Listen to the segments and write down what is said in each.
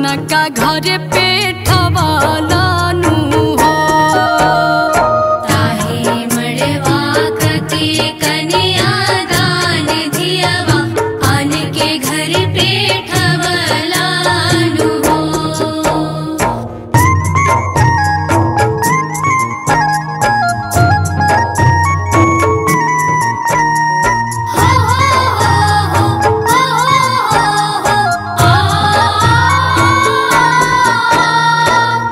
अनका घर पे ठवालानु हो ताहे मड़वा कके कन्या दान दियवा आन के घर पे ठवलानु हो हो हो हो हो हो आ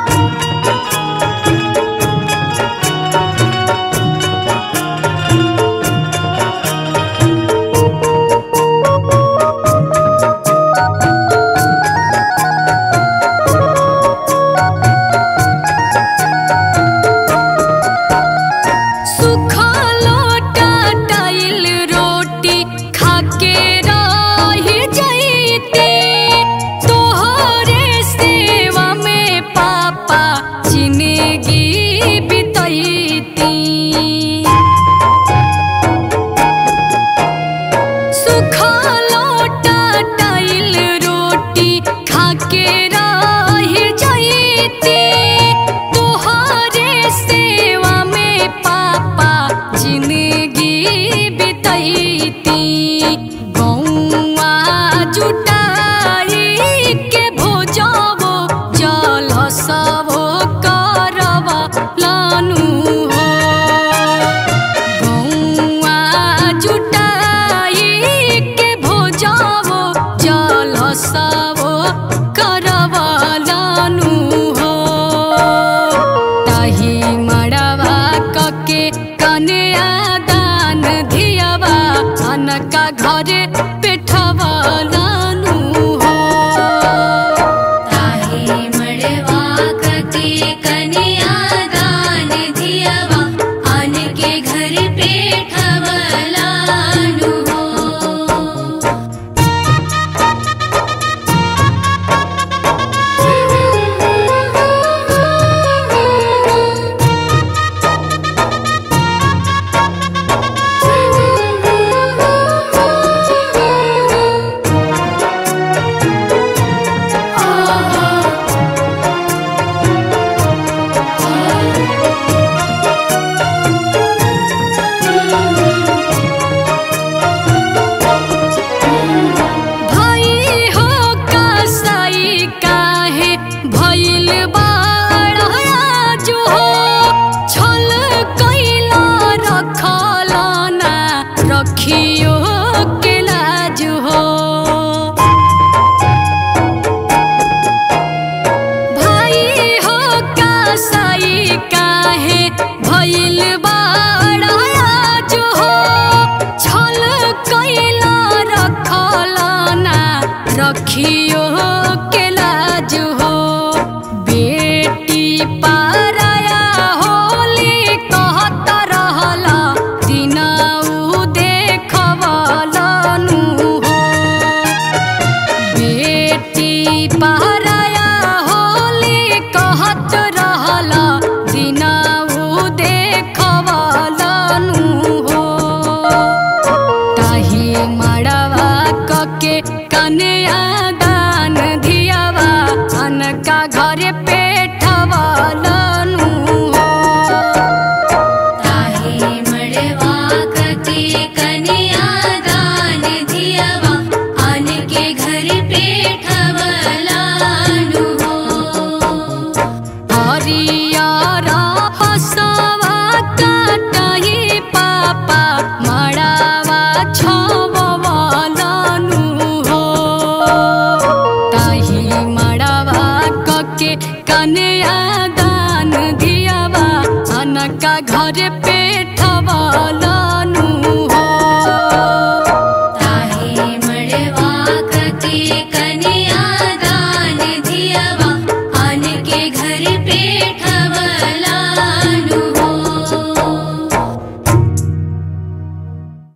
सुखा लोटा टाइल रोटी खाके रह जैते तोहरे सेवा में पापा जिंदगी बितैती सुखा लोटा टाइल रोटी खाके रह जैते तोहरे सेवा में पापा जिंदगी बितैती गौआ जुटाई के भोजबो जल सबो करवा लानु हो गौआ जुटाई के भोजबो जल सबो करवलानु हो ताही मड़वा कके कन्या दान धियवा अनका घरे पेठवलानु हो ताहे मड़वा कके कन्या दान दियवा आन के घर पे ठवलानु हो भाई हो कसाई काहे भइल बाड़ा जो हो छल कैला रखलाना रखियो के लाज हो भाई हो कसाई काहे भइल बाड़ा जो हो छल कैला रखलाना रखियो के लाज हो बेटी पाराया होली कहत रहला दिनाऊ देखवलानु हो बेटी पहराया होली कहत रहला दिनाऊ देखवलानु हो ताही मड़वा कके कन्या दान धियावा अनका घरे पेठवलानु हो ताहे मड़वा कके कन्या दान दियवा आन के घर पे ठवलानु हो हरियारा हसवा काटही पापा मड़ावा छवलानु हो ताही मड़ावा कके कन्या दान धियावा अनका घर पे ठवलानु